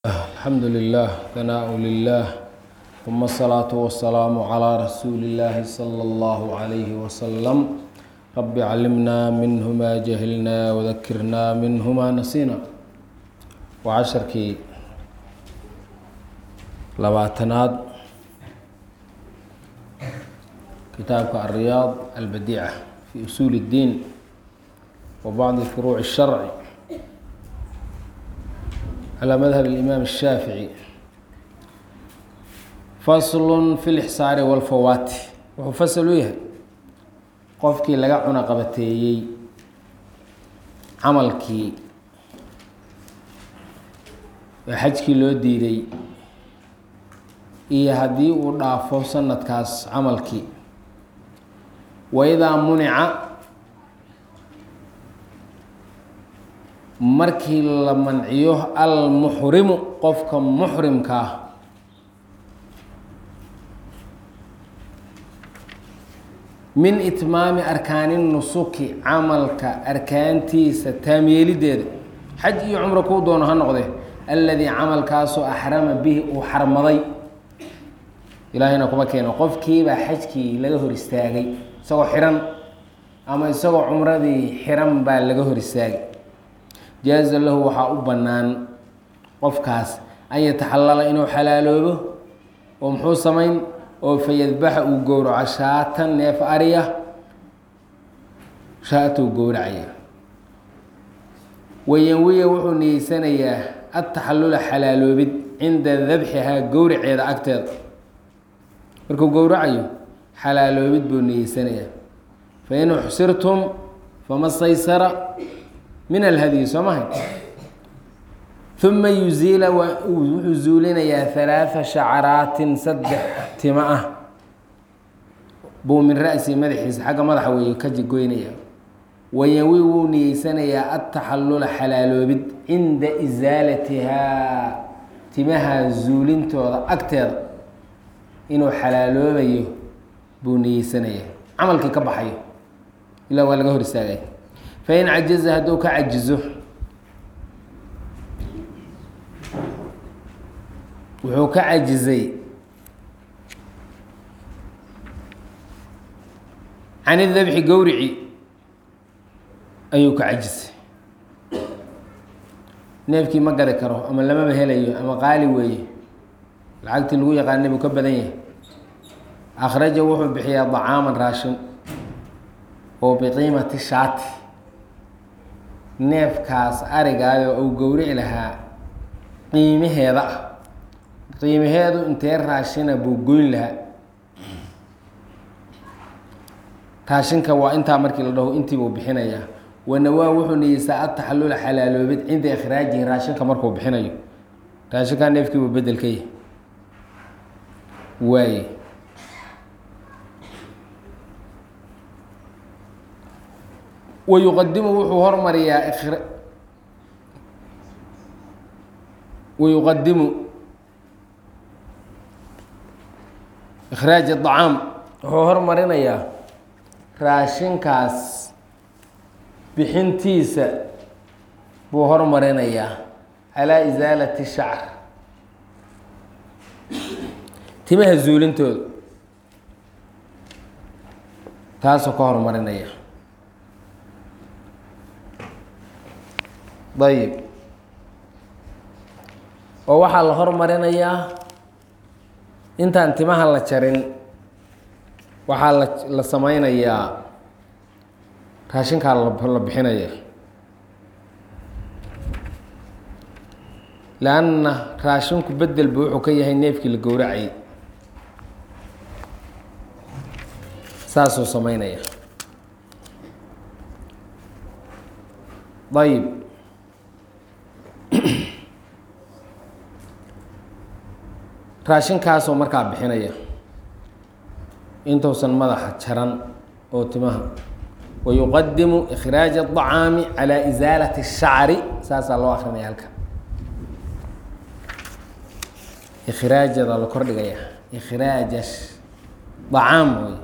الحمد لله ثناء لله ثم الصلاة والسلام على رسول الله صلى الله عليه وسلم رب علمنا منه ما جهلنا وذكرنا منه ما نسينا وعشركii labaatanaad kitaabka الرياض البديعة في أسuل الدين وبعض فروع الشhرع على مذهب الإمام الشhاaفعي فصل في الإحsاar والفawاt wuxuu fasl u yahay qofkii laga cuno qabateeyey camalkii ee xajkii loo diiday iyo haddii uu dhaafo sanadkaas camalkii waidaa munica markii la manciyo almuxrimu qofka muxrimka ah min itmaami arkaani nusuki camalka arkaantiisa taamyeelideeda xaj iyo cumro kuu doono ha noqdee alladii camalkaasoo axrama bihi uu xarmaday ilaahayna kuma keeno qofkiibaa xajkii laga hor istaagay isagoo xiran ama isagoo cumradii xiran baa laga hor istaagay jaaza lahu waxaa u bannaan qofkaas an yataxallala inuu xalaaloobo oo muxuu samayn oo fayadbaxa uu gowraco shaatan neef ariya shaatuu gowracaya wayanwiya wuxuu niyeysanayaa ataxallula xalaaloobid cinda dabxihaa gowraceeda agteeda markuu gowracayo xalaaloobid buu niyeysanayaa fain uxsirtum fama staysara min alhadyi soo mahay uma yuziila wuxuu zuulinayaa halaaa shacaraatin saddex timo ah buu min ra'si madaxiisa xagga madaxa weeye ka goynaya wayanwi wuu niyeysanayaa ataxallula xalaaloobid cinda isaalatihaa timaha zuulintooda agteeda inuu xalaaloobayo buu niyeysanayaa camalkii ka baxayo ilaa waa laga hor istaagay fain cajaza hadduu ka cajizo wuxuu ka cajizay can idabxi gowrici ayuu ka cajisay neefkii ma gadi karo ama lamaba helayo ama qaali weeye lacagtii lagu yaqaanay buu ka badan yahay akhraja wuxuu bixiyaa dacaaman raashin oo biqiimati shaati neefkaas arigaayo uu gowrici lahaa qiimaheeda ah qiimaheedu intee raashina buu goyn lahaa raashinka waa intaa markii la dhaho intiibuu bixinayaa wanawaa wuxuu niyeysaa ataxallula xalaaloobid cinda ikhraajihi raashinka markuu bixinayo raashinkaa neefkiibuu bedel ka yahay waaye wayuqadimu wuxuu hormariyaa wayuqadimu ikhraaj acaam wuxuu hormarinayaa raashinkaas bixintiisa buu hormarinayaa calaa isaalati shacr timaha zuulintooda taasuu ka hormarinaya ayib oo waxaa la hormarinayaa intaan timaha la jarin waxaa la la sameynayaa raashinkaa la bixinaya leanna raashinku bedelba wuxuu ka yahay neefkii la gowracayay saasuu sameynaya ayib raashinkaasoo markaa bixinaya intuusan madaxa jaran oo timaha wayuqadimu ikhraaja acaami calaa isaalati shacri saasaa loo akrinaya halka ikhraajada la kordhigaya ikhraaja acaam wey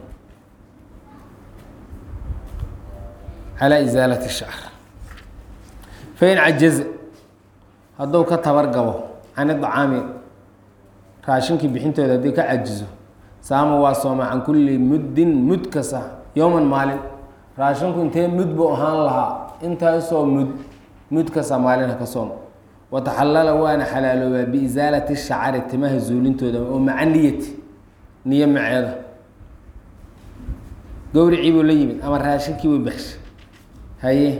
calaa isaalati shacr fain cajaza hadduu ka tabar gabo can idacaami raashinkii bixintooda haddii ka cajizo saama waa sooma can kulli muddin mud kasta yowman maalin raashinku intee mud buu ahaan lahaa intaasoo mud mud kasta maalin ha ka soom wataxallala waana xalaaloobaa biisaalati shacari timaha zuulintooda oo maca niyati niyo maceeda gowricii buu la yimid ama raashinkii buu baxshay haye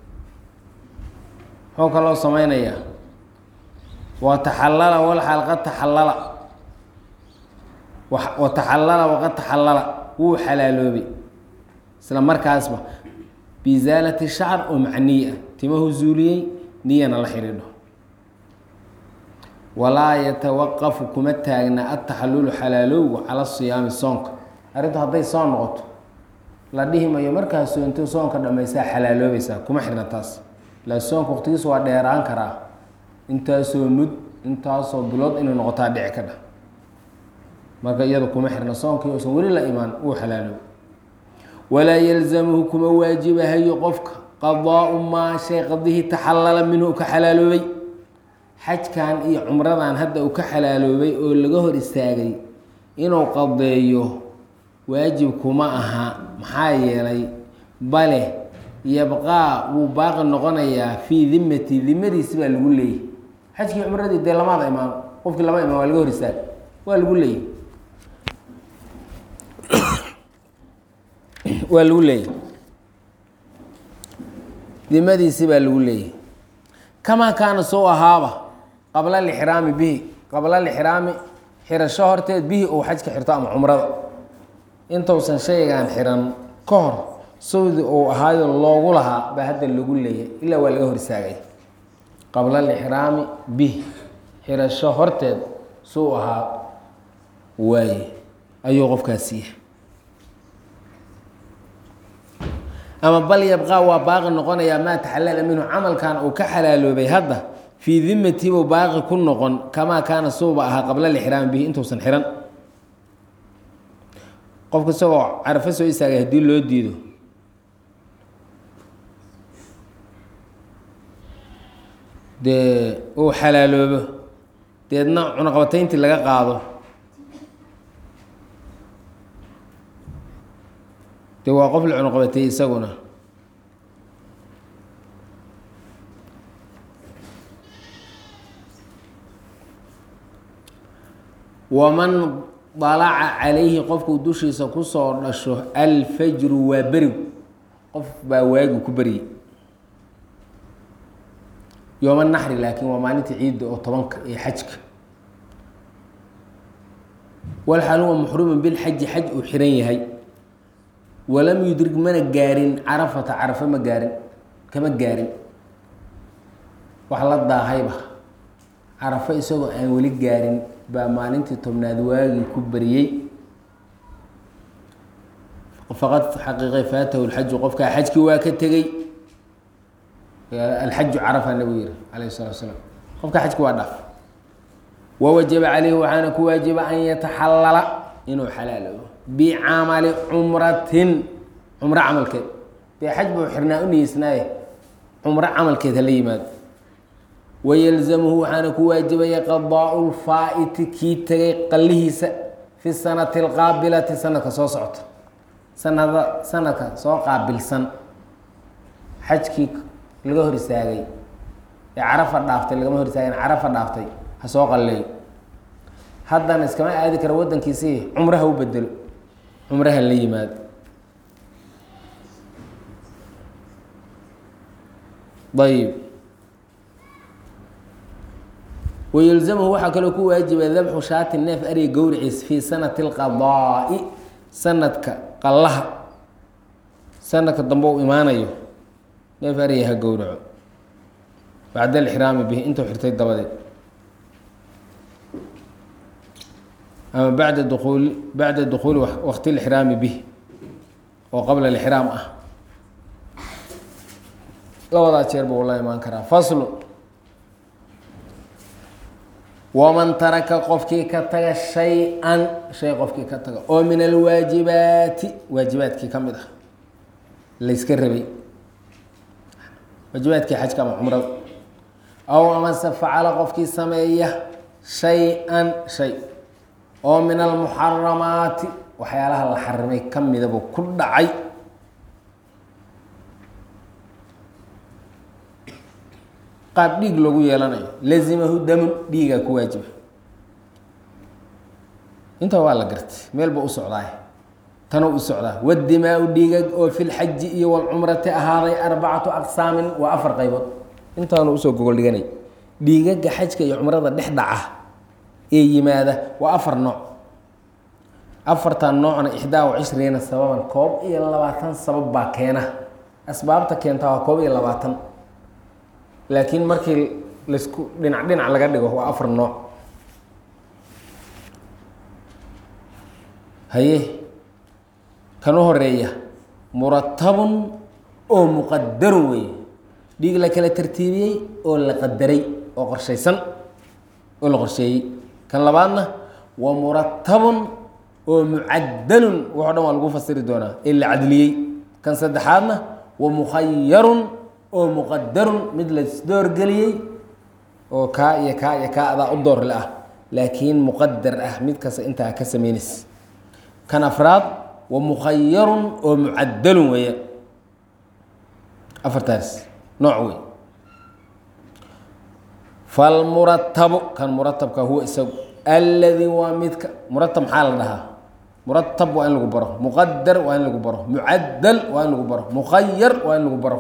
muxuu kaloo sameynayaa wataxallala walxaal qad taxallala wataxallala waqad taxallala wuu xalaaloobay isla markaasba biisaalati shacr oo maca niye ah timahu zuuliyey niyana la xidhiidho walaa yatawaqafu kuma taagna ataxallulu xalaalowgu cala siyaami soonka arrintu hadday soon noqoto la dhihi mayo markaas soonto soonka dhammaysaa xalaaloobaysaa kuma xirna taas la soonka waqtigiisu waa dheeraan karaa intaasoo mud intaasoo bilood inay noqotaa dhici ka dhah marka iyadu kuma xirna soonkii uusan weli la imaan uu xalaaloob walaa yalzamuhu kuma waajibahayo qofka qadaau maa shay qadihii taxallala minhu ka xalaaloobay xajkan iyo cumradan hadda uu ka xalaaloobay oo laga hor istaagay inuu qadeeyo waajib kuma aha maxaa yeelay bale yabqaa wuu baaqi noqonayaa fii dimati dimadiisi baa lagu leeyay xajkii cumradii dee lamaada imaam qofkii lama imaam waa laga hor istaagay waa lagu leeyay waa lagu leeyay dimadiisi baa lagu leeyay kamaa kaana soo ahaaba qabla lixraami bihi qabla lixraami xirasho horteed bihi uu xajka xirto ama cumrada intuusan shaygan xiran ka hor sawdi uu ahaayo loogu lahaa baa hadda lagu leeyay ilaa waa laga hor istaagay qabla lixraami bihi xirasho horteed suu ahaa waaye ayuu qofkaas siiya ama bal yabqaa waa baaqi noqonayaa maa taxallala minhu camalkan uu ka xalaaloobay hadda fii dimati buu baaqi ku noqon kamaa kaana suuba ahaa qabla lixraami bihi intuusan xiran qofka isagoo carafo soo istaagay haddii loo diido dee uu xalaaloobo deedna cunaqabatayntii laga qaado dee waa qof la cunaqabatay isaguna waman dalaca calayhi qofkuu dushiisa kusoo dhasho alfajru waa berigu qof baa waagiu ku beryay yooma naxri laakiin waa maalinta ciidda oo tobanka ee xajka walxaal huwa muxrumun bilxaji xaj uu xiran yahay walam yudrig mana gaarin carafata carafo ma gaarin kama gaarin wax la daahayba carafo isagoo aan weli gaarin baa maalintii tobnaad waagii ku beriyey faqad xaqiiqay faatahu lxaju qofkaa xajkii waa ka tegey alxaju carafa nabigu yihi alayh salatu salaam qofkaa xajki waa dhaaf wawajaba caleyhi waxaana ku waajiba an yataxallala inuu xalaaloobo bicamali cumratin cumro camalkeed dee xaj buu xirnaa u niyeysnaaye cumro camalkeed hala yimaado wayalzamuhu waxaana ku waajibaya qadaau lfaa'iti kii tegay qallihiisa fi sanati alqaabilati sanadka soo socota sanada sanadka soo qaabilsan xajkii laga hor istaagay ee carafa dhaaftay lagama hor istaagin carafa dhaaftay ha soo qalleeyo haddana iskama aadi karo waddankiisii cumraha u bedelo cumraha la yimaado ayb wayalzamhu waxaa kaloo ku waajiba dabxu shaati neef ariga gowriciis fii sanati اlqadaa'i sanadka qallaha sanadka dambe u imaanayo neef ariga ha gowraco bacda alixraami bihi intuu xirtay dabadeed ama bacda duuuli bacda dukuuli waqti lixraami bih oo qabla lixraam ah labadaa jeer buu la imaan karaa faslu waman taraka qofkii ka taga shay-an shay qofkii ka taga oo min alwaajibaati waajibaadkii ka mid ah layska rabay waajibaadkii xajka ama cumrada aw amase facala qofkii sameeya shay-an shay oo min almuxaramaati waxyaalaha la xarimay ka midabuu ku dhacay qaab dhiig lagu yeelanayo lazimahu damun dhiigaa ku waajiba intaa waa la gartay meel ba u socdaay tanuu u socdaa wadimaa-u dhiigag oo fi lxaji iyo walcumrati ahaaday arbacatu aqsaamin waa afar qaybood intaanu usoo gogol dhiganay dhiigaga xajka iyo cumrada dhex dhaca ee yimaada waa afar nooc afartan noocna ixdaa wa cishriina sababan koob iyo labaatan sabab baa keena asbaabta keenta waa koob iyo labaatan laakiin markii laisku dhinac dhinac laga dhigo waa afar nooc haye kan u horeeya muratabun oo muqadarun weeye dhiig la kala tartiibiyey oo la qadaray oo qorshaysan oo la qorsheeyey kan labaadna wa muratabun oo mucadalun waxo dhan waa lagu fasiri doonaa ee la cadliyey kan saddexaadna wa mukhayarun oo muqadarun mid laisdoorgeliyey oo kaa iyo kaa iyo kaa adaa u doorle ah laakiin muqadar ah mid kasta intaa ka sameynays kan afraad wa mukhayarun oo mucadalun weeya afartaas nooc wey falmuratabu kan muratabka huwa isagu alladii waa midka muratab maxaa la dhahaa muratab waa in lagu baro muqadar waa in lagu baro mucadal waa in lagu baro mukhayar waa in lagu baro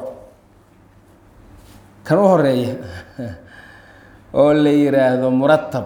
kan u horeeya oo la yiraahdo muratab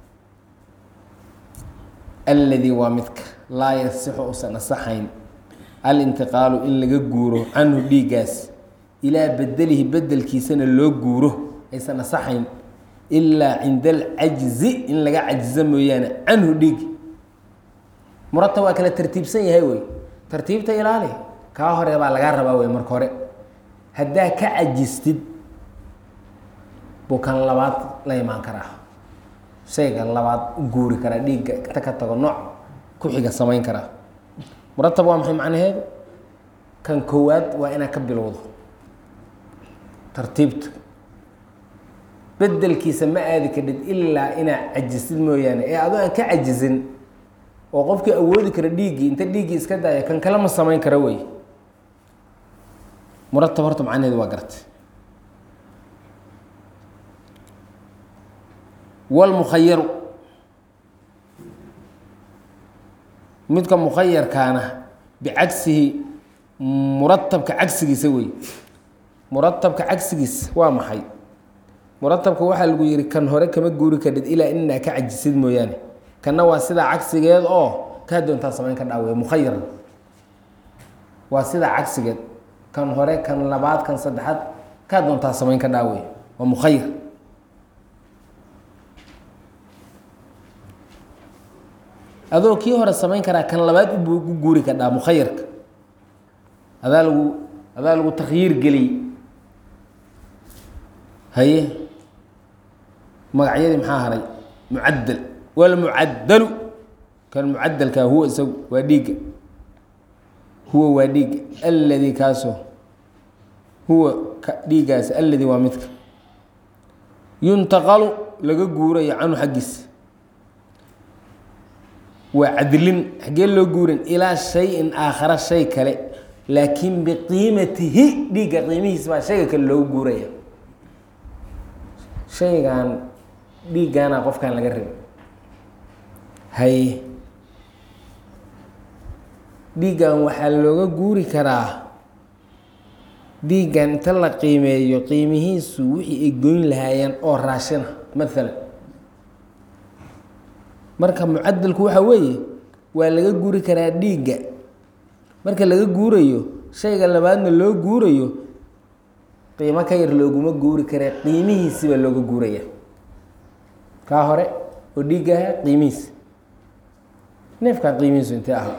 alladii waa midka laa yasixu usan asaxayn alintiqaalu in laga guuro canhu dhiiggaas ilaa bedelihi bedelkiisana loo guuro aysan asaxayn ilaa cinda alcajzi in laga cajizo mooyaane canhu dhiigi muratab waa kala tartiibsan yahay wey tartiibta ilaali kaa hore baa lagaa rabaa wey marka hore haddaa ka cajistid buu kan labaad la imaan karaa shayga labaad u guuri karaa dhiigga ta ka tago nooc ku xiga samayn karaa muratab waa maxay macnaheedu kan koowaad waa inaad ka bilowdo tartiibta bedelkiisa ma aadi kadhid ilaa inaad cajisid mooyaane ee adoo aan ka cajizin oo qofkii awoodi kara dhiiggii inta dhiiggii iska daaya kan kale ma samayn kara wey muratab horta macnaheedu waa gartay wlmukhayaru midka mukhayarkaana bicagsihi muratabka cagsigiisa wey muratabka cagsigiisa waa maxay muratabka waxaa lagu yihi kan hore kama guuri kadhid ilaa inaa ka cajisid mooyaane kanna waa sidaa cagsigeed oo kaa doontaa samayn ka dhaaweya mukhayar waa sidaa cagsigeed kan hore kan labaad kan saddexaad kaa doontaa samayn ka dhaaweya waa mukhayar adoo kii hore samayn karaa kan labaad u guuri kadhaa mukhayarka adaa lagu adaa lagu takhyiir geliyey haye magacyadii maxaa haray mucadal walmucadalu kan mucadalkaa huwa isagu waa dhiigga huwa waa dhiigga alladii kaasoo huwa dhiiggaas alladii waa midka yuntaqalu laga guurayo canhu xaggiisa waa cadlin xaggee loo guurin ilaa shayin aakhara shay kale laakiin biqiimatihi dhiigga qiimihiisa baa shayga kale loogu guuraya shaygan dhiiggaana qofkan laga rabay haye dhiiggan waxaa looga guuri karaa dhiiggan inta la qiimeeyo qiimihiisu wixii ay goyn lahaayeen oo raashina maalan marka mucadalku waxa weeye waa laga guuri karaa dhiigga marka laga guurayo shayga labaadna loo guurayo qiimo ka yar looguma guuri karee qiimihiisi baa looga guuraya kaa hore oo dhiigga ahaa qiimihiisi neefkaa qiimihiisu intee ahaa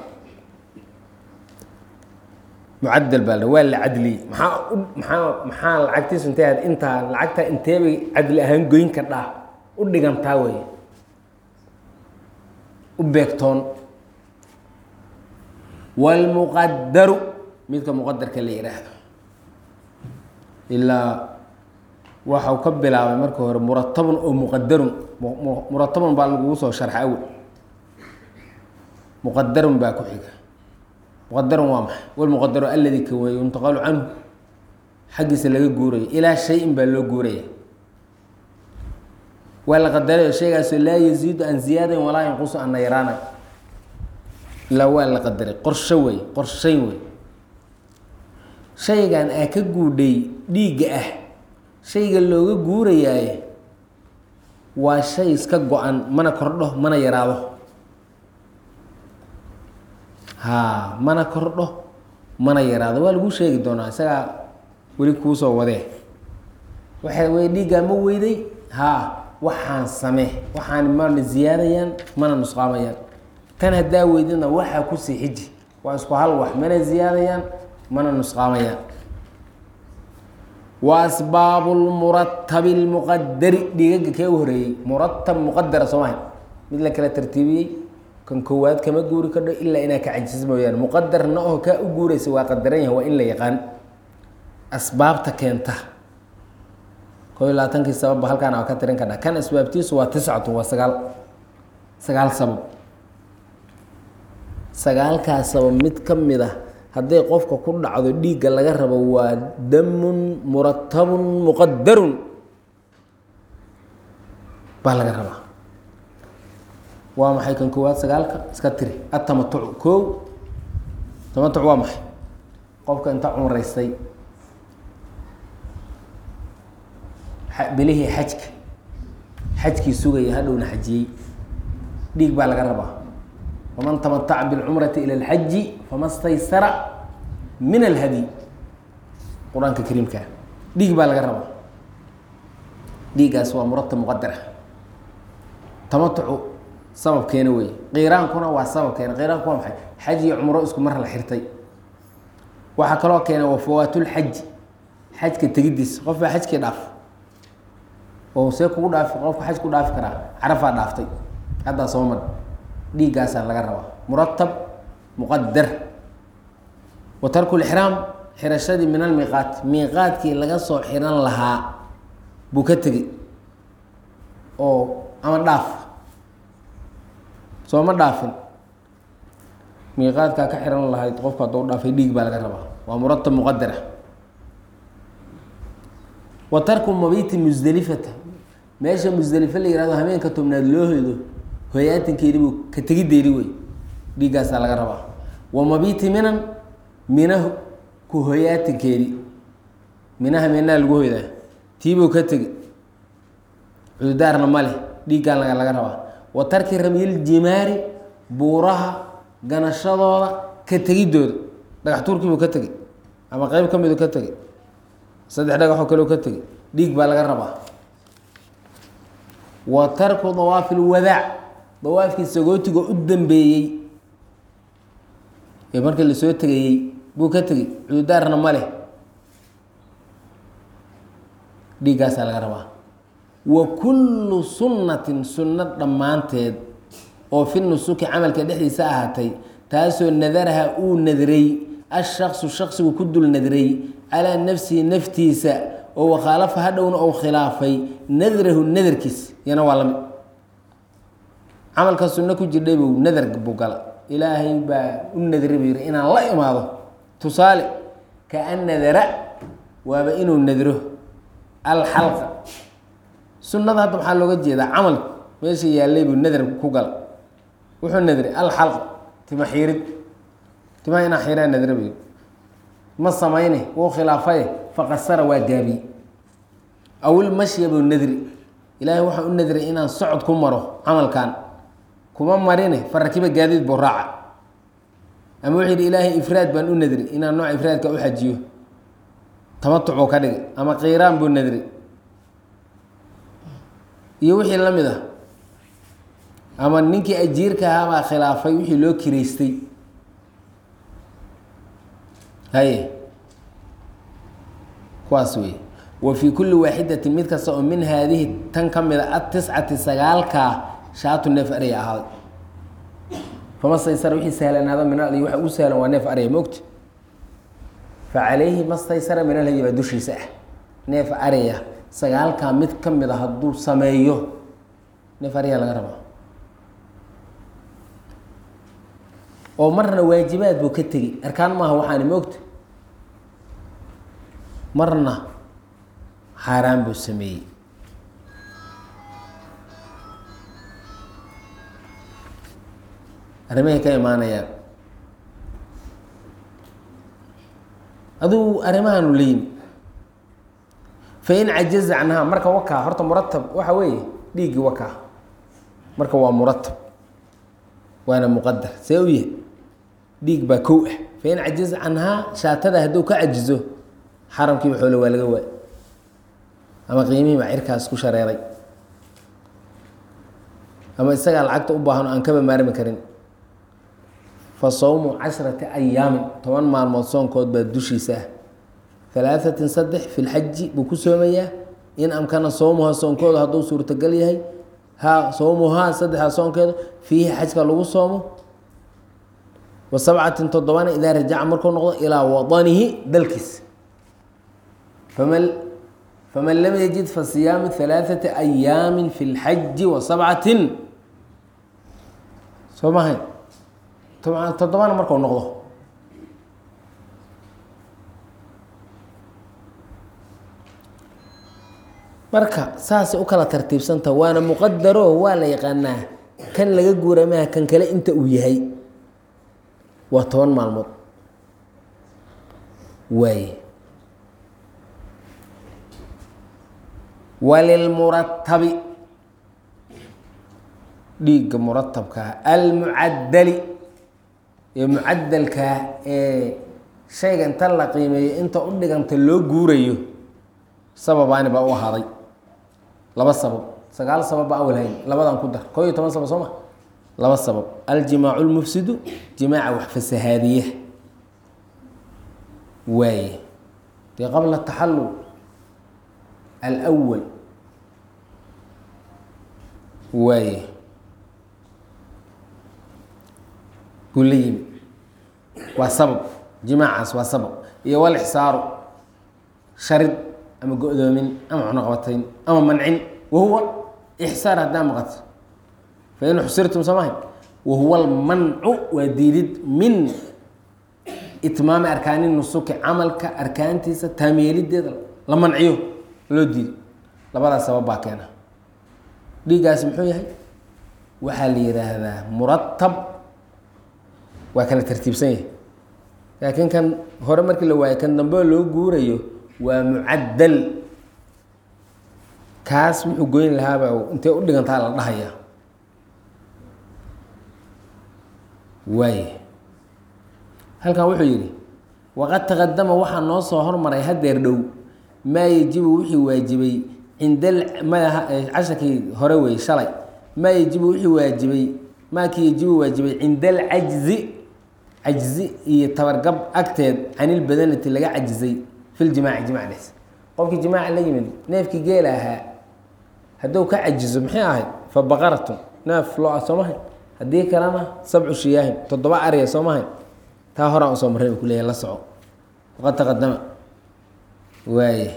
mucadal baa la waa la cadliyey maxaa u maxaa maxaa lacagtiisu intee ahayd intaa lacagtaa intee bay cadli ahaan goyn kadhaa u dhigantaa wey u beegtoon wاlmuqadaru midka muqadarka la yihaahdo ilaa waxau ka bilaabay marka hore muratabun oo muqadarun muratabun baa lagugu soo sharxa awel muqadarun baa ku xiga muqadarun waa maxay walmuqadaru aladi ka weeye yuntaqalu canhu xaggiisa laga guurayo ilaa shay-in baa loo guuraya waa la qadarayo shaygaasoo laa yaziidu an ziyaadayn walaa yanqusu an nayraana ilaa waa la qadaray qorsho wey qorshayn wey shaygan aa ka guudhay dhiigga ah shayga looga guurayaaye waa shay iska go-an mana kordho mana yaraado haa mana kordho mana yaraado waa lagu sheegi doonaa isagaa weli kuusoo wadee waxa wey dhiiggaa ma weyday haa waxaan samee waxaan mana ziyaadayaan mana nusqaamayaan kan haddaa weydina waxaa kusii xiji waa isku hal wax mana ziyaadayaan mana nusqaamayaan wa asbaabu lmuratabi lmuqadari dhiigaga kee u horeeyey muratab muqadara soo maha mid la kala tartiibiyey kan koowaad kama guuri kadho ilaa inaa ka cajis mooyaane muqadarna oo kaa u guuraysa waa qadaran yahay waa in la yaqaan asbaabta keenta koo iyo labaatankii sababba halkaan aa ka tirin kadha kan asbaabtiisu waa tiscatu waa sagaal sagaal sabab sagaalkaas sabab mid ka mid ah hadday qofka ku dhacdo dhiigga laga rabo waa damun muratabun muqadarun baa laga rabaa waa maxay kan koowaad sagaalka iska tiri atamatucu koow tamatuc waa maxay qofka inta cumraystay bilihii xajka xajkii sugaya hadhowna xajiyey dhiig baa laga rabaa faman tamataca biاlcumrati ilى اlxaji fama staysara min alhadي qur-aanka kariimka dhiig baa laga rabaa dhiiggaas waa muratab muqadara tamatucu sababkeena wey qiiraankuna waa sababkeena qiiraanku waa maxay xaj iyo cumro isku mar la xirtay waxaa kaloo keena waa fawaatulxaji xajka tegidiis qof baa xajkii dhaaf oo see kugu dhaafi qofka xaj ku dhaafi karaa carafaa dhaaftay haddaa soo mar dhiiggaasaa laga rabaa muratab muqadar wa tarku lixraam xirashadii min almiiqaat miiqaadkii laga soo xiran lahaa buu ka tegey oo ama dhaaf soo ma dhaafin miiqaadkaa ka xiran lahayd qofku hadduu dhaafay dhiig baa laga rabaa waa muratab muqadara wa tarku mabiti musdelifata meesha musdelifo la yihahdo habeenka tobnaad loo hoydo hoyaatinkeedi buu ka tegideydi wey dhiiggaasaa laga rabaa wa mabiti minan minahu ku hoyaatinkeedi minaha minaa lagu hoydaa tiibuu ka tegi cududaarna ma leh dhiiggaan laga laga rabaa wa tarki ramyiljimaari buuraha ganashadooda ka tegidooda dhagax tuurkiibuu ka tegey ama qeyb ka miduu ka tegey saddex dhagaxoo kaleo ka tegey dhiig baa laga rabaa wa tarku dawaafi lwadaac dawaafkii sagootiga u dambeeyey ee markii lasoo tegayey buu ka tegey cududaarna ma leh dhiiggaasaa laga rabaa wa kullu sunnatin sunno dhammaanteed oo fi nusuki camalka dhexdiisa ahaatay taasoo nadaraha uu nadray ashaksu shaksigu ku dul nadray calaa nafsihi naftiisa oo wakhaalafa hadhowna ou khilaafay nadrahu nadarkiis yana waa lamid camalka sunno ku jirdhay buu nadar buu gala ilaahay baa u nadray buu yihi inaan la imaado tusaale kaan nadara waaba inuu nadro alxalqa sunnada hadda maxaa looga jeedaa camal meesha yaallay buu nadar ku gala wuxuu nadray alxalq tima xiirid timaha inaa xiiraa nadra buu yihi ma samayne wuu khilaafaye faqasara waa gaabiye awil mashya buu nadri ilaahay waxaa u nadray inaan socod ku maro camalkan kuma marine farakiba gaadiid buu raaca ama wuxuu yidhi ilaahay ifraad baan u nadri inaan nooc ifraadka u xajiyo tamatuc buu ka dhigay ama qiiraan buu nadri iyo wixii la mid ah ama ninkii ajiirka ahaa baa khilaafay wixii loo kiraystay haye kuwaas wey wa fii kulli waaxidatin mid kasta oo min haadihi tan ka mid a atiscati sagaalkaa shaatu neef arya ahaaday fama staysara wixii sahlanaado min al waxa ugu sahlan waa neef arya mogta fa calayhi ma staysara min alhadi baa dushiisa ah neef arya sagaalkaa mid ka mid a hadduu sameeyo neef ariyaa laga rabaa oo marna waajibaad buu ka tegey arkaan maaha waxaani moogta marna xaaraan buu sameeyey arrimahay ka imaanayaan aduu arrimahaanu la yimi fain cajaza canhaa marka wakaa horta muratab waxa weeye dhiiggii wakaa marka waa muratab waana muqadar see u yahay dhiig baa kow ah fain cajaza canhaa shaatada hadduu ka cajizo xaramkiiba xoole waa laga waay ama qiimihii baa cirkaas ku shareeray ama isagaa lacagta u baahan oo aan kaba maarmi karin fa sawmu cashrati ayaamin toban maalmood soonkood baa dushiisa ah halaaثatin saddex fi lxaji buu ku soomayaa in amkana sowmuha soonkooda hadduu suurtagal yahay ha sowmuhaa saddexdaa soonkeeda fiihi xajka lagu soomo wa sabcatin toddobana idaa rajaca markuu noqdo ilaa wadanihi dalkiisa faman faman lam yajid fa siyaamu halaaثati ayaami fi اlxaji wa sabcatin soo mahay toddobana markuu noqdo marka saasay u kala tartiibsanta waana muqadaro waa la yaqaanaa kan laga guura maha kan kale inta uu yahay waa toban maalmood waaye walilmuratabi dhiigga muratabkaa almucadali ee mucadalkaa ee shayga inta la qiimeeyo inta u dhiganta loo guurayo sababaani baa u ahaaday laba sabab sagaal sabab ba awal hayn labadan ku dar koo iyo toban sabab soo ma laba sabab aljimaacu lmufsidu jimaaca wax fasahaadiya waaye dee qabla taxallul alwal waaye buu la yimi waa sabab jimaacaas waa sabab iyo walixsaaru sharid ama go-doomin ama cunoqabatayn ama mancin wahuwa ixsaar haddaa maqato fain xusirtum soomahay wahuwa almancu waa diidid min itmaami arkaani nusuki camalka arkaantiisa taameelideeda la manciyo loo diido labadaas sabab baa keena dhiiggaasi muxuu yahay waxaa la yihaahdaa muratab waa kala tartiibsan yahay laakiin kan hore markii la waayo kan dambe loo guurayo waa mucadal kaas wuxuu goyn lahaaba intee u dhigantaa la dhahaya waay halkan wuxuu yidhi waqad taqadama waxaa noo soo hormaray hadeer dhow maa yajibu wixii waajibay cinda madaha casharkii hore wey shalay maa yajibu wixii waajibay maakii yajibu waajibay cinda alcajzi cajzi iyo tabargab agteed canilbadanati laga cajizay fi ljimaaci jimac dhexs qofkii jimaaca la yimid neefkii geela ahaa hadduu ka cajizo maxay ahayd fa baqaratun neef loo-a soo mahay haddii kalena sabcu shiyaahin toddoba ariya soo mahay taa horaan usoo marray u kuleeyahy la soco waqad taqadama waaye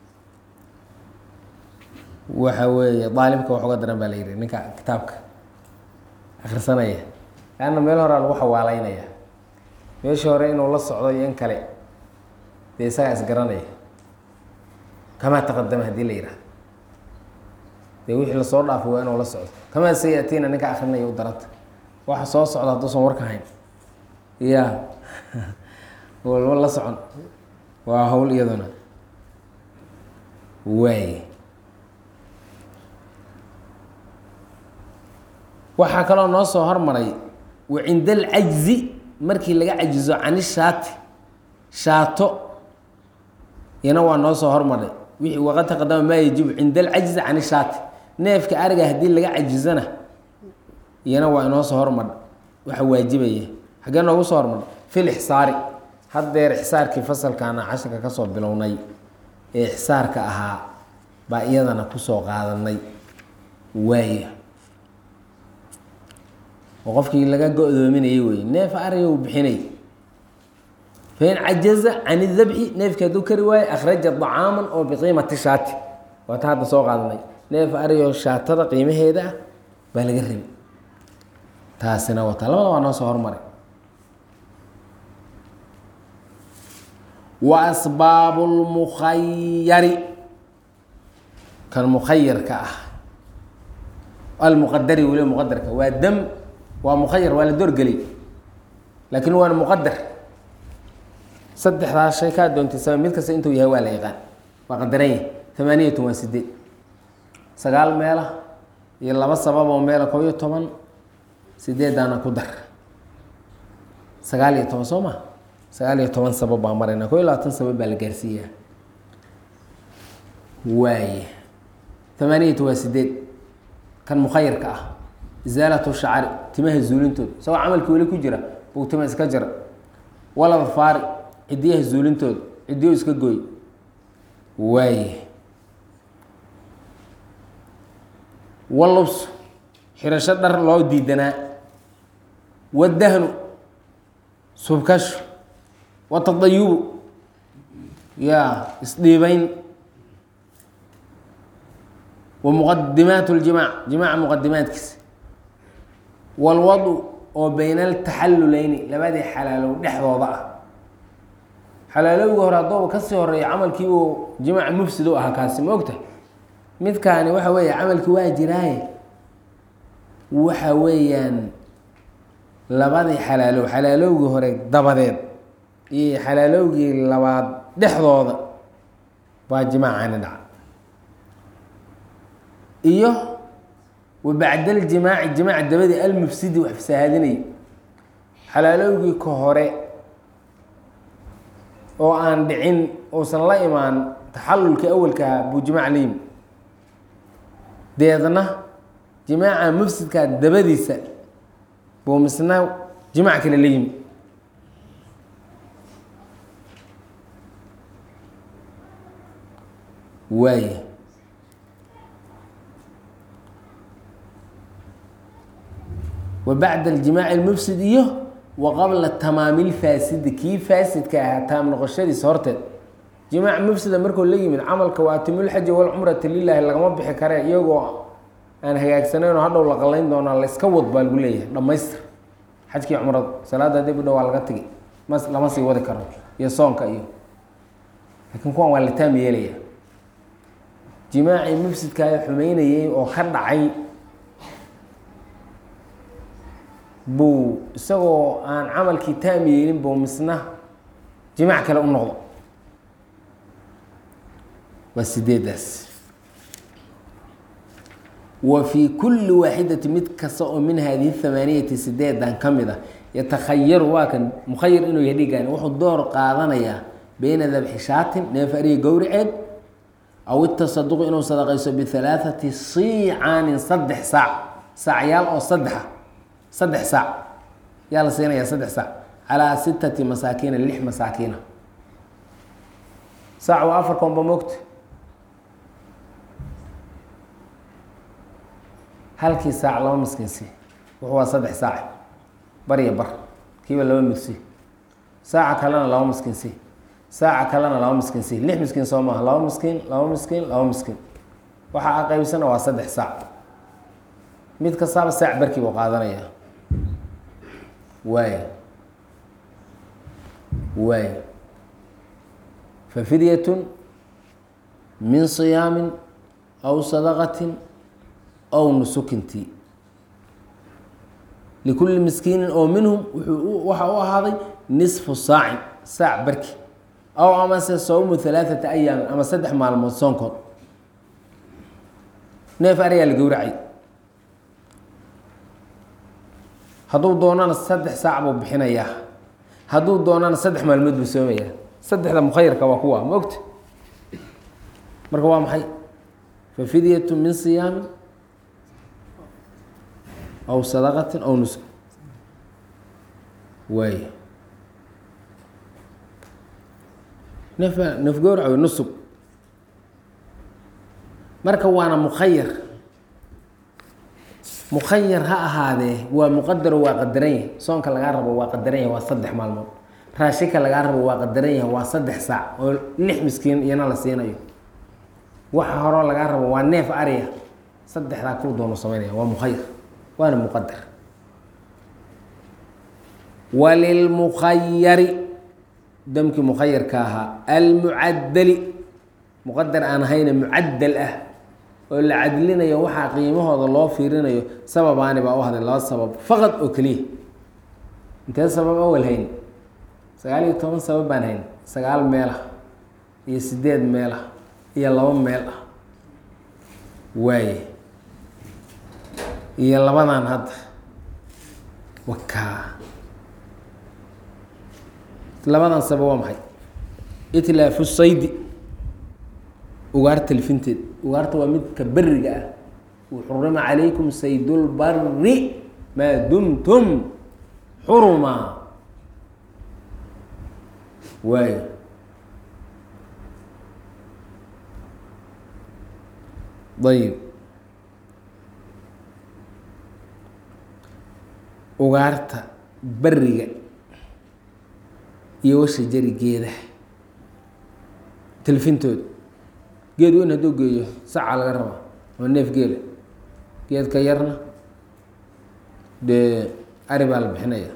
waxa weeye daalimka wax uga daran baa la yihi ninka kitaabka akrisanaya laanna meel horaa lagu xawaaleynaya meeshii hore inuu la socdo iyo in kale dee isagaa isgaranaya kamaa taqadama haddii la yihahdo dee wixii lasoo dhaafay waa inuu la socdo kamaa sayatiina ninka akrinaya u daranta waxa soo socda hadduusan warka hayn ya walba la socon waa hawl iyaduna waay waxaa kaloo noo soo hormaray wa cinda alcajzi markii laga cajizo cani shaati shaato iyana waa noo soo hormaray wixii waqad taqadama maa yajibu cinda alcajzi cani shaati neefka ariga haddii laga cajizana iyana waa inoo soo hormar waxa waajibaya xaggee noogu soo hormar fil ixsaari haddeer ixsaarkii fasalkaana casharka kasoo bilownay ee ixsaarka ahaa baa iyadana kusoo qaadanay waaya oo qofkii laga go-doominayay wey neef ariga uu bixinay fain cajaza can idabxi neefkii hadduu kari waayo akhraja dacaaman oo biqiimati shaati waata hadda soo qaadanay neef ariyo shaatada qiimaheeda ah baa laga rabi taasina wata labada waa noo soo hormaray wa asbaabu lmukhayari kan mukhayarka ah almuqadari weliba muqadarka waa dam waa mukhayar waa la doorgelay laakiin waana muqadar saddexdaas shay kaa doontay sama mid kasta intuu yahay waa la yaqaan waa qadaran yahay tamaaniyatun waa sideed sagaal meela iyo laba sabab oo meela koo iyo toban sideedaana ku dar sagaal iyo toban soo ma sagaal iyo toban sabab baa marayna koo iyo labaatan sabab baa la gaarsiiyaa waaye tamaaniyatu waa sideed kan mukhayarka ah isaalatu shacari timaha zuulintooda isagoo camalkii weli ku jira buu tima iska jira walada faari cidiyaha zuulintooda cidiyo iska gooy waaye walubs xirasho dhar loo diidanaa wadahnu subkashu watadayubu yaa isdhiibayn wa muqadimaat اljimaac jimaaca muqadimaadkiisa walwadu oo bayna altaxalluleyni labadii xalaalow dhexdooda ah xalaalowga hore haddooba kasii horeeya camalkii uu jimaac mufsid u ahaa kaasi ma ogta midkaani waxa weeye camalkii waa jiraaye waxa weeyaan labadii xalaalow xalaalowgii hore dabadeed iyo xalaalowgii labaad dhexdooda baa jimaacani dhaca iyo wa bacda aljimaaci jimaac dabadii almufsidi wax fasaahadinay xalaalowgii ka hore oo aan dhicin uusan la imaan taxalulkii awalkaha buu jimaac la yimi deedna jimaaca mufsidkaa dabadiisa buu misna jimaac kale la yimi waaye wa bacda aljimaaci almufsid iyo wa qabla tamaami lfaasidi kii faasidka ahaa taam noqoshadiisa horteed jimaac mufsida markuu la yimid camalka waa atimulxaji walcumrata lilaahi lagama bixi kare iyagoo aan hagaagsaneyn oo hadhow la qalayn doonaa layska wad baa lagu leeyahay dhammaystir xajkii cumrada salaada dib u dhow waa laga tegi mas lama sii wadi karo iyo soonka iyo laakiin kuwan waa la taam yeelaya jimaacii mufsidkaa xumeynayay oo ka dhacay buu isagoo aan camalkii taam yeelin buu misna jimaac kale u noqdo waa sideedaas wa fii kulli waaxidati mid kasta oo min hadihi hamaaniyati sideedan ka mid a yatakhayaru waa kan mukhayar inuu yahay dhigaan wuxuu door qaadanayaa beyna dabxi shaatin neef ariga gowriceed aw itasaduqu inuu sadaqayso bihalaathati siicaanin saddex saac saacyaal oo saddexa saddex saac yaa la siinayaa saddex saac calaa sitati masaakiina lix masaakiina saac waa afar koonba mogta halkii saac laba miskiinsi wuxuu waa saddex saac barya bar kiiba laba migsi saaca kalena laba miskiinsi saaca kalena laba miskiinsi lix miskiin soo maaha laba miskiin laba miskiin laba miskiin waxa a qaybsana waa saddex saac mid kastaaba saac barkii buu qaadanayaa waay waay fafidyatun min siyaamin aw sadaqatin aw nusukintii likulli miskiinin oo minhum wuxuu waxa u ahaaday nisfu saacin saac barki aw amase sawmu halaaثata ayaamin ama saddex maalmood soonkood neef ariyaa la gowracay hadduu doonana saddex saac buu bixinayaa hadduu doonana saddex maalmood buu soomayaa saddexda mukhayarka waa kuwa ma ogta marka waa maxay fafidyatu min siyaamin aw sadaqatin aw nusuk waay nef nef gowrac wey nusug marka waana mukhayar mukhayar ha ahaadee waa muqadaro waa qadaran yahay soonka lagaa rabo waa qadaran yahay waa saddex maalmood raashinka lagaa rabo waa qadaran yahay waa saddex saac oo lix miskiin iyana la siinayo waxa horoo lagaa rabo waa neef ariya saddexdaa kuu doono samaynaya waa mukhayar waana muqadar walilmukhayari damkii mukhayarka ahaa almucadali muqadar aan ahayna mucadal ah oo la cadlinayo waxaa qiimahooda loo fiirinayo sababaani baa u hadlay laba sabab faqad oo keliya intee sabab awal hayn sagaal iyo toban sabab baan hayn sagaal meel ah iyo sideed meel ah iyo laba meel ah waaye iyo labadan hadda wakaa labadan sabab waa maxay itlaafu saydi ugaarta lifinteed ugaarta waa midka beriga ah xurima calaykum saydulbari maa dumtum xuruma waayo ayib ugaarta beriga iyo washa jari geedaha tilfintooda geed weyn hadduu geeyo saca laga rabaa ama neef geela geedka yarna dee ari baa la bixinaya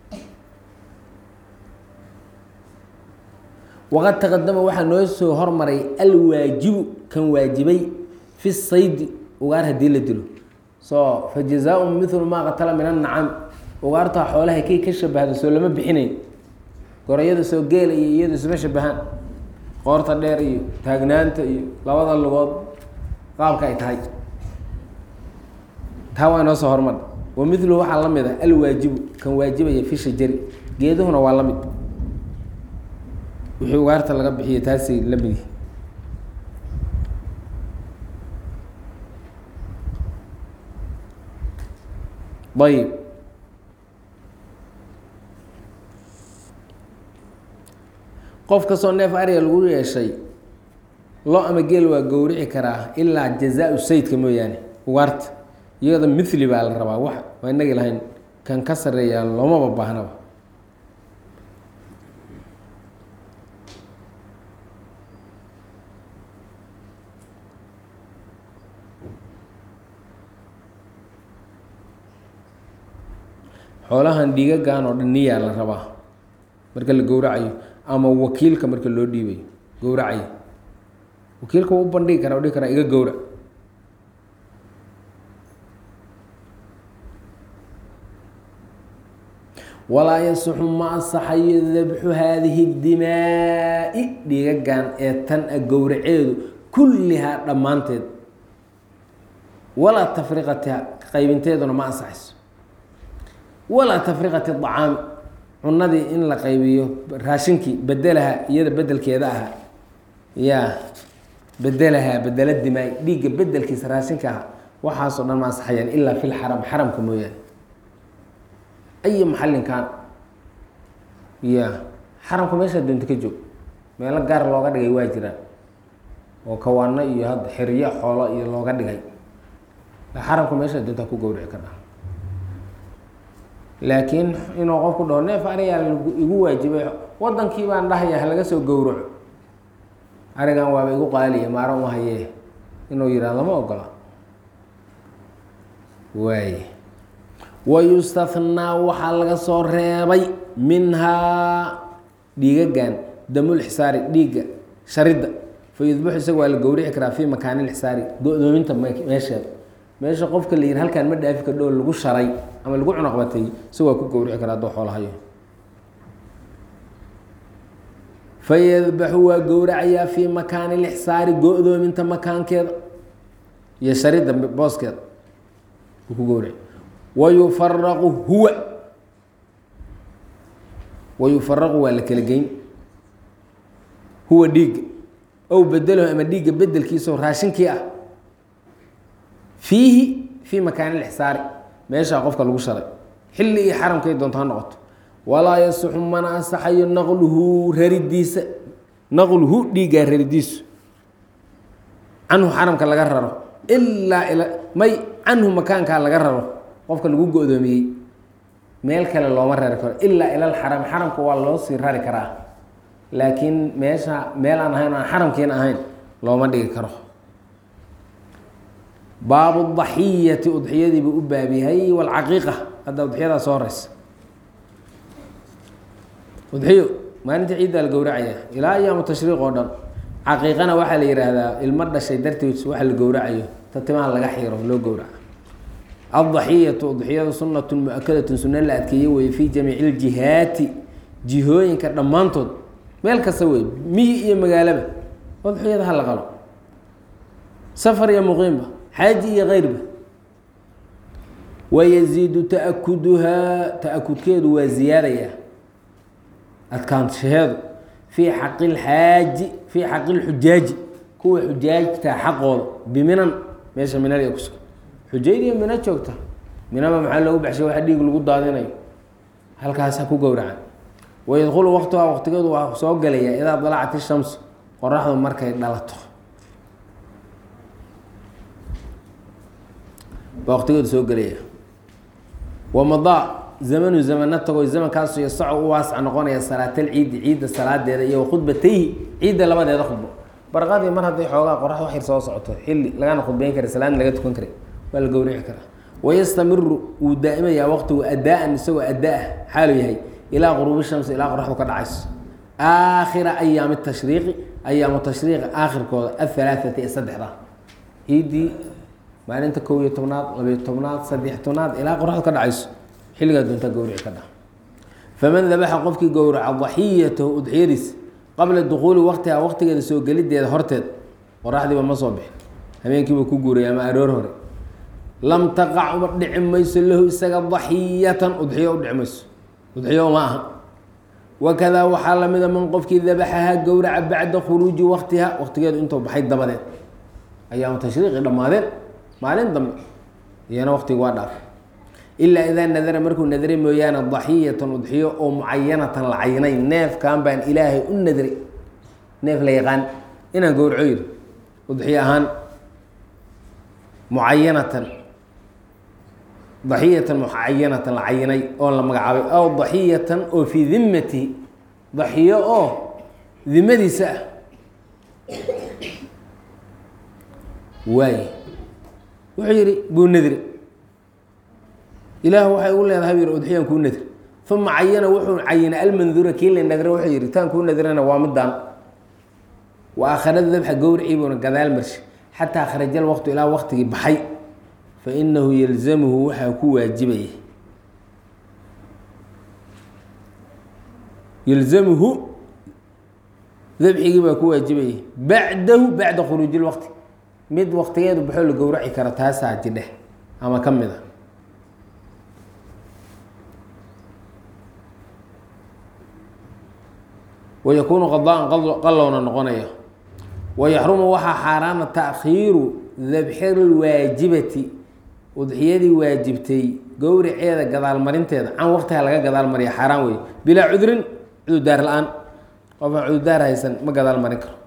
waqad taqadama waxaa noo soo hormaray alwaajibu kan waajibay fi saydi ugaar haddii la dilo so fa jazaa-un mithlu maa qatala min annacam ugaartaa xoolaha kay ka shabahdo soo lama bixinayn gorayada soo geela iyo iyadu isma shabahaan qoorta dheer iyo taagnaanta iyo labada lugood qaabka ay tahay taa waa inoo soo hormar wa miluhu waxaa la mid ah alwaajibu kan waajibaya fi shajari geeduhuna waa la mid wixii ugaarta laga bixiyo taasay la mid yihi ayib qof kastoo neef ariga lagu yeeshay lo ama geel waa gowrici karaa ilaa jazaa-u saydka mooyaane ugaarta iyada mithli baa la rabaa wax waa inagi lahayn kan ka sareeyaa loomaba baahnaba xoolahan dhiigagan oo dhan niyaa la rabaa marka la gowracayo ama wakiilka marka loo dhiibayo gowracayo wakiilka wuu u bandhigi karaa dhihi karaa iga gowrac walaa yasixu ma asaxayo dabxu haadihi dimaa'i dhiigagan ee tan a gowraceedu kullihaa dhammaanteed walaa tafriqatiha qaybinteeduna ma ansaxayso walaa tafriqati acaami cunadii in la qaybiyo raashinkii bedelaha iyada bedelkeeda ahaa ya bedelahaa bedela dimaay dhiigga bedelkiisa raashinka aha waxaasoo dhan ma ansaxayaan ilaa fi lxaram xaramka mooyaane ay maxalinkan ya xaramka meeshaa doonta ka joog meelo gaar looga dhigay waa jiraan oo kawaano iyo hadda xiriyo xoolo iyo looga dhigay xaramka meeshaa doonta ku gowrici ka dha laakiin inuu qofku dhaho neef arigaa igu waajibay wadankii baan dhahaya halaga soo gowraco arigan waaba igu qaaliya maaro uma hayee inuu yihahdo lama ogola waay wayustathnaa waxaa laga soo reebay minhaa dhiigagan damulxisaari dhiigga sharidda fa yudbaxu isaga waa la gowrici karaa fii makaanilxisaari go-doominta meesheeda meesha qofka la yihi halkaan ma dhaafi kadhoo lagu sharay ama lagu cunaqbatay isagoo waa ku gowrici karaa hadduu xoolahayo fayadbaxu waa gowracayaa fii makaani lixsaari go-doominta makaankeeda iyo sharidda booskeeda uu ku gowraci wayufaraqu huwa wayufaraqu waa la kala geyn huwa dhiigga ow bedelahu ama dhiigga bedelkiisao raashinkii ah fiihi fii makaani lixsaari meeshaa qofka lagu sharay xilli iyo xaramkay doonto ha noqoto walaa yasixu mana ansaxayo naqluhu raridiisa naqluhu dhiiggaa raridiisu canhu xaramka laga raro ilaa ila may canhu makaankaa laga raro qofka lagu go-doomiyey meel kale looma rari karo ilaa ilal xaram xaramka waa loo sii rari karaa laakiin meesha meel aan ahayn aan xaramkiina ahayn looma dhigi karo baabu daxiyati udxiyadiibuu u baab yahay walcaqiiqa hadda udxiyadaa soo horeysa udxiyo maalinta ciiddaa la gowracaya ilaa ayaamu tashriiq oo dhan caqiiqana waxaa la yidhaahdaa ilmo dhashay darteed waxa la gowracayo ta timaha laga xiiro loo gowraco addaxiyatu udxiyadu sunnatun mu-akadatun sunno la adkeeye weye fii jamiici ljihaati jihooyinka dhammaantood meel kasta wey miyi iyo magaalaba udxiyada ha la qalo safar iyo muqiimba xaaji iyo keyrba wayaziidu ta'akuduhaa ta-akudkeedu waa ziyaadaya adkaanshaheedu fii xaqi lxaaji fii xaqi lxujaaji kuwa xujaajta xaqooda biminan meesha minal iyo kusugan xujaydiyo mina joogta minaba maxaa loogu baxshay waxa dhiig lagu daadinayo halkaas ha ku gowracan wayadkhulu waqtuhaa waqtigeedu waa soo gelaya idaa dalacat ishamsu qoraxdu markay dhalato baa waqtigeedu soo gelaya wamadaa zamanu zamana tago zamankaasu yasaco u waasac noqonaya salaatal ciidi ciidda salaadeeda iyo wakhudbatayhi ciidda labadeeda khudbo barqadii mar hadday xoogaa qorax wax yar soo socoto xilli lagana khudbeyn kara salaadna laga tukan karay waa la gowrici karaa wayastamiru wuu daa'imayaa waqtigu addaa-an isagoo adda-ah xaalu yahay ilaa quruubi shamsi ilaa qoraxdu ka dhacayso aakhira ayaami tashriiqi ayaamu tashriiqi aakhirkooda ahalaaثati ee saddexda ciiddii maalinta kow iyo tobnaad labiyo tobnaad saddex tobnaad ilaa qoraxdu ka dhacayso xilligaa doontaa gowrici ka dhac faman dabaxa qofkii gowraca daxiyatahu udxiyadiisa qabla dukuuli waqtiha waqtigeeda soo gelideeda horteed qoraxdiiba ma soo bixin habeenkiiba ku guuray ama aroor hore lam taqac uma dhici mayso lahu isaga daxiyatan udxiyo u dhici mayso udxiyo uma aha wakadaa waxaa lamida man qofkii dabaxahaa gowraca bacda khuruuji waqtiha waqtigeedu intuu baxay dabadeed ayaamu tashriiqi dhammaadeen maalin dambe iyana waqtigu waa dhaafay ilaa idaa nadara markuu nadray mooyaane daxiyatan udxiyo oo mucayanatan la cayinay neefkan baan ilaahay u nadray neef la yaqaan inaan gowraco yiri udxiyo ahaan mucayanatan daxiyatan mucayanatan la cayinay oo la magacaabay aw daxiyatan oo fii dimmatihi daxiyo oo dimadiisa ah waay wuxuu yihi buu nadri ilaah waxay ugu leedahay bu yidhi udxiyaan kuu nadri uma cayana wuxuu cayinay almanduura kii la nadra wuxuu yihi taan kuu nadrana waa midaan wa akhrada dabxa gowricii buuna gadaal marshay xataa kharajal waqtu ilaa waqtigii baxay fa inahu yalzamuhu waxaa ku waajibaya yalzamuhu dabxigii baa ku waajibayay bacdahu bacda khuruuji lwaqti mid waqtigeedu baxoo la gowraci kara taasaa jidheh ama ka mid a wayakuunu qadaan qallowna noqonaya wayaxrumu waxaa xaaraana taakhiiru dabxi lwaajibati udxiyadii waajibtay gowriceeda gadaalmarinteeda can waqtiha laga gadaalmariya xaaraan wey bilaa cudrin cududaar la-aan qofaan cududaar haysan ma gadaal marin karo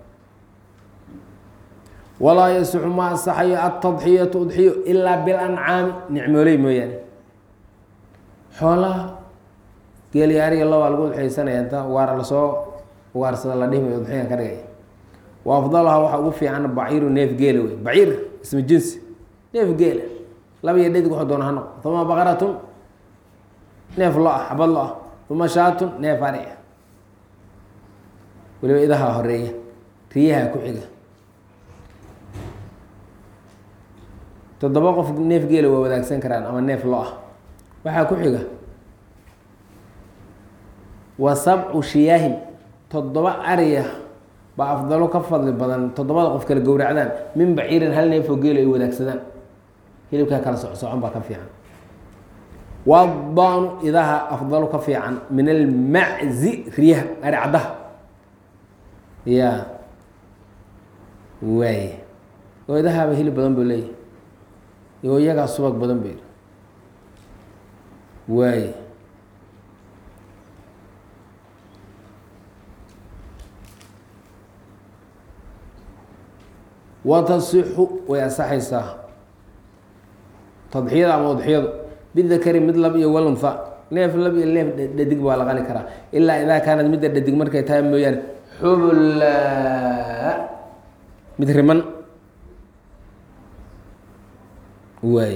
walaa yasixu ma ansaxayo altadxiyatu udxiyo ilaa bilancaami nicmooley mooyaane xoolaha geelyaariga lobaa lagu udxiyeysanaya inta waara lasoo ugaarsada la dhihmay udxiyan ka dhigay wa afdaluhaa waxaa ugu fiican baciiru neef geela wey baciir ismu jinsi neef geela laba iyo dhadig wuxuu doona ha noqo uma baqaratun neef lo ah xabad lo ah uma shaatun neef ari ah weliba idaha horeeya riyaha ku xiga toddoba qof neef geela waa wadaagsan karaan ama neef lo ah waxaa ku xiga wa sabcu shiyaahin toddoba ariya baa afdalo ka fadli badan toddobada qof kala gowracdaan min baciirin hal neefoo geelo ay wadaagsadaan hilibkaa kala socsocon baa ka fiican wadaanu idaha afdalu ka fiican min almaczi riyaha ari caddaha ya waay oo idahaaba hilib badan buu leeyahy oo iyagaa subag badan buu yihi waay watasixu way ansaxaysaa tadxiyada ama udxiyadu bidakari mid lab iyo walunfa neef lab iyo neef dhadig baa la qali karaa ilaa idaa kaanad midda dhadig markay tahay mooyaane xubla mid riman waay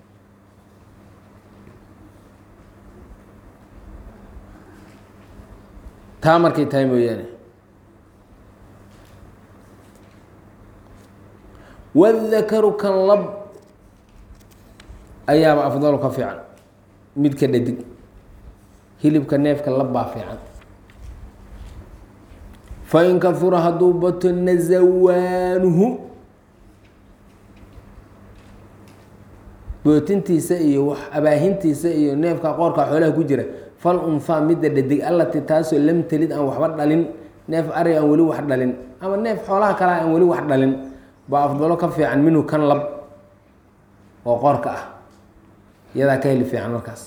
taa markay tahay mooyaane wadakaru kan lab ayaaba afdalu ka fiican midka dhadig hilibka neefka lab baa fiican fain kahura hadduu bato nazawaanuhu bootintiisa iyo wax abaahintiisa iyo neefka qoorka xoolaha ku jira fal unhaa midda dhadig allati taasoo lam telid aan waxba dhalin neef ari aan weli wax dhalin ama neef xoolaha kale aan weli wax dhalin baa afdalo ka fiican minhu kan lab oo qoorka ah iyadaa ka heli fiican markaas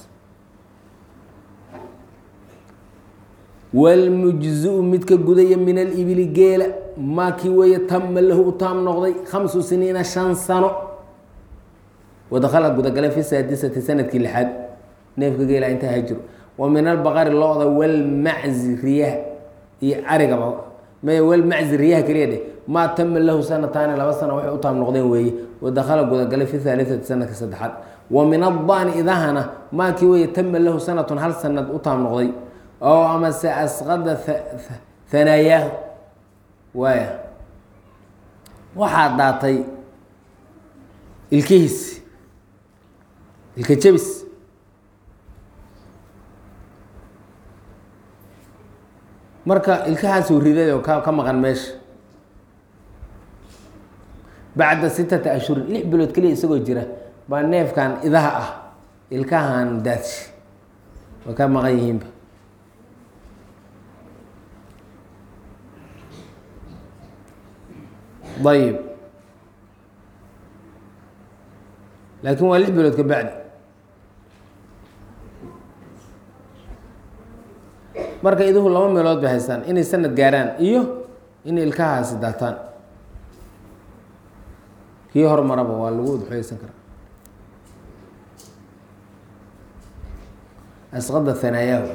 wlmujziu midka gudaya min alibili geela maakii weeye tama lahu u taam noqday khamsu siniina shan sano wadakhala gudagalay fi saadisati sanadkii lixaad neefka geela intaa hajiro wa min albaqari lo-da walmaczi riyaha iyo arigaba may walmaczi riyaha keliya dheh maa tama lahu sanataani laba sano waxay u taam noqdeen weeye wadakhala gudagalay fi haaliati sanadka saddexaad wa min addaani idahana maakii weeye tama lahu sanatun hal sanad u taam noqday oo amase asqada hanaayaah waaya waxaa daatay ilkihiis ilka jebis marka ilkahaasuu riday oo ka ka maqan meesha bacda sittata ashhurin lix bilood keliya isagoo jira baa neefkan idaha ah ilkahan daadshi way ka maqan yihiinba ayib laakin waa lix bilood ka bacdi marka iduhu laba meelood bay haystaan inay sanad gaaraan iyo inay ilkahaasi daataan kii hormaraba waa lagu udxoyeysan karaa asqada hanaayahu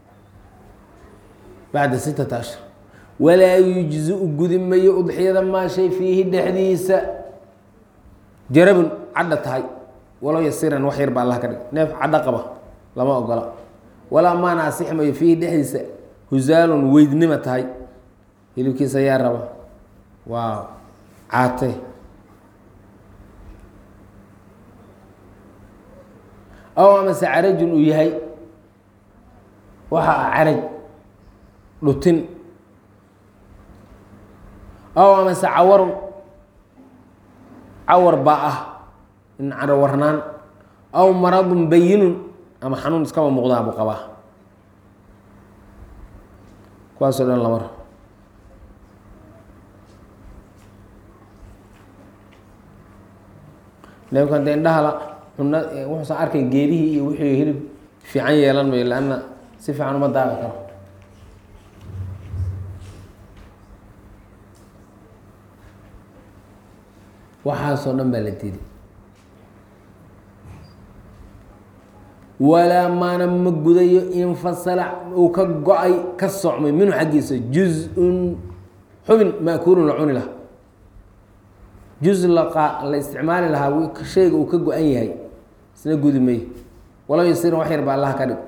bacda sittata ashhur walaa yujzi-u gudi mayo udxiyada maa shay fiihi dhexdiisa jarabun cadha tahay walow yasiran wax yar ba allah ka dhig neef cadho qaba lama ogola walaa maana asix mayo fiihi dhexdiisa husaalun weydnima tahay hilibkiisa yaa raba waa caate aw amase carajun uu yahay waxa ah caraj dhutin aw amase cawarun cawar baa ah in carawarnaan aw maradun bayinun ama xanuun iskaba muuqdaa buu qabaa kuwaasoo dhan lamar neefkan de indhahala cuna wuxuusan arkay geedihii iyo wixii hilib fiican yeelan mayo lanna si fiican uma daaqi karo waxaasoo dhan baa la diiday walaa maana ma gudayo infasala uu ka go-ay ka socmay minhu xaggiisa juz-un xubin maakuulun la cuni lahaa juz laqa la isticmaali lahaa shayga uu ka go-an yahay isna gudi mayo walow yasirin wax yar ba allah ka dhig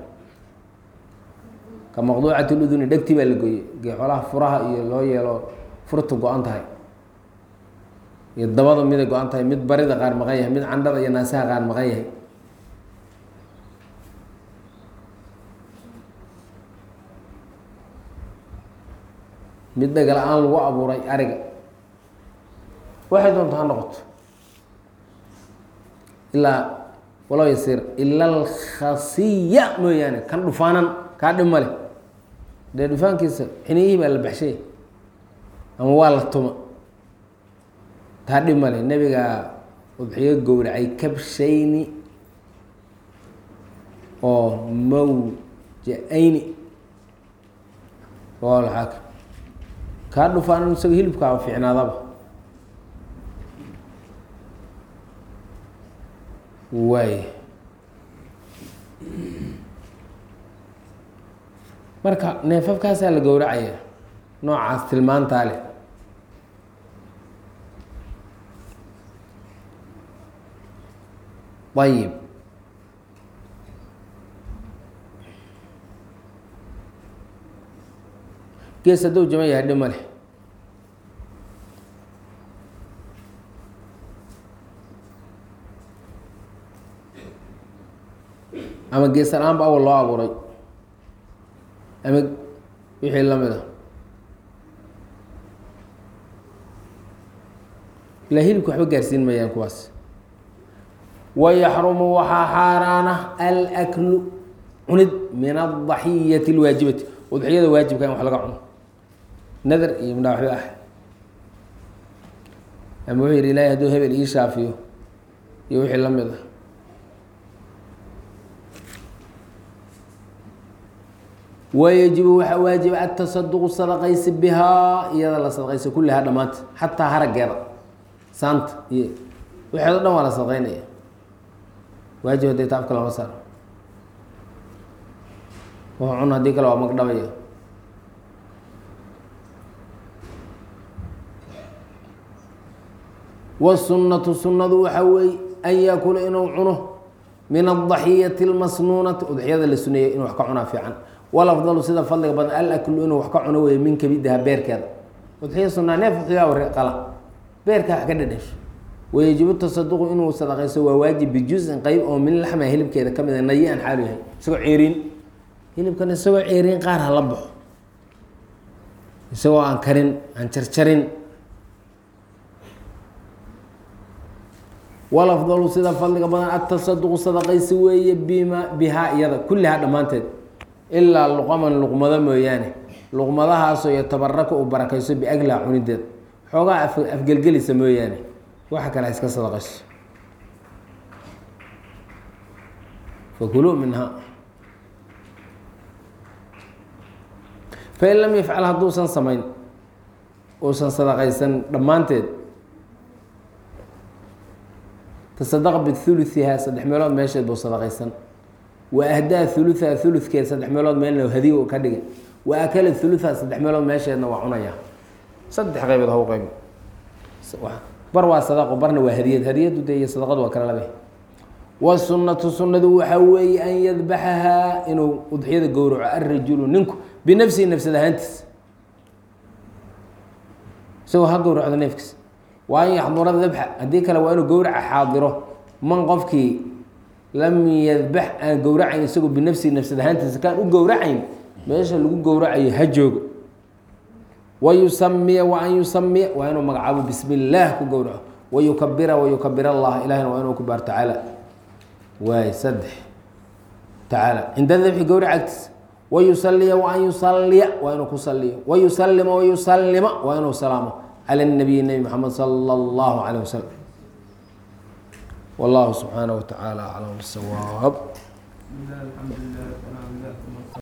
ka maqduucati luduni dhegtii baa la gooyey geexolaha furaha iyo loo yeelo furta go-an tahay iyo dabada miday go-an tahay mid barida qaar maqan yahay mid candhada iyo naasaha qaar maqan yahay mid dhegala-aan lagu abuuray ariga waxay doonto ha noqoto ilaa walow yasiir ila alkhasiya mooyaane kan dhufaanan kaa dhib male dee dhufaankiisa xiniyihii baa la baxshay ama waa la tuma taa dhib male nebigaa udxiyo gowracay kabshayni oo mawja-ayni waalaxaaka kaa dhufaanan isaga hilibkaaba fiicnaadaba waay marka neefafkaasaa la gowracaya noocaas tilmaantaa leh ayib gees hadduu jama yahay dhib ma leh ama geesalaanba awal loo abuuray ama wixii la mid a ilaa hilibka waxba gaarsiin mayaan kuwaas wayaxrumu waxaa xaaraana alaklu cunid min adaxiyati اlwaajibati udxiyada waajibka in wax laga cuno nadar iyo midhaa waxba ah ama wuxuu yihi ilahay hadduu hebel ii shaafiyo iyo wixii la mid ah wayajibu waxaa waajiba atasaduqu sadaqaysi bihaa iyada la sadaqaysa kullihaa dhammaanta xataa harageeda saanta iyo waxeed o dhan waa la sadaqaynaya waajib hadday taafka lama saaro wa cun haddii kale waa magdhabaya wasunnatu sunnadu waxaa weeye an yaakula inuu cuno min adaxiyati اlmasnuunati udxiyada la suneeyey inuu wax ka cunaa fiican walafdalu sida fadliga badan alaklu inuu wax ka cuno wey min kabidaha beerkeeda udxiya sunaa neef udxiyaa war qala beerka wax ka dhadhasho wayajibu tasaduqu inuu sadaqayso waa waajib bijuzin qeyb oo min laxma hilibkeeda ka mid a nayi an xaalu yahay isagoo ceeriin hilibkan isagoo ceeriin qaar ha la baxo isagoo aan karin aan jarjarin walafdalu sida fadliga badan atasaduqu sadaqaysi weeye bima bihaa iyada kullihaa dhammaanteed ilaa luqaman luqmado mooyaane luqmadahaasoo yatabaraka uu barakayso biaglaa cunideed xoogaa afgelgelisa mooyaane waxa kale ha iska sadaqayso fakuluu minha fain lam yafcal hadduusan samayn uusan sadaqaysan dhammaanteed tasadaqa bihuluihaa saddex meelood meesheed buu sadaqaysan wa ahdaa huluhaa huludkeed saddex meelood meelna hadiy ka dhigay wa akala huluhaa saddex meelood meesheedna waa cunaya saddex qaybood haw qayb bar waa sadaqo barna waa hadiyad hadiyadu de iyo sadaqadu waa kala labe wasunnatu sunnadu waxaa weeye an yadbaxahaa inuu udxiyada gowraco alrajulu ninku binafsihi nafsad ahaantiis isagoo ha gowracdo neefkiis waa an yaxdura dabxa haddii kale waa inuu gowraca xaadiro man qofkii lam yadbax aan gowracayn isagoo binafsihi nafsad ahaantiisa kaan u gowracayn meesha lagu gowracayo ha joogo wayusamiya wa an yusamiya waa inuu magacaabo bismi illaah ku gowraco wayukabira wayukabir allah ilahina waa inuu ku baar tacaala waay saddex tacaala cinda dabxi gowrac agtiisa wayusaliya wa an yusaliya waa inuu ku saliyo wayusalima wayusalima waa inuu salaamo cala nabiyi nebi maxamed sala allahu calayh wasalam wallahu subxaanaه wa tacaala aclam bisawaab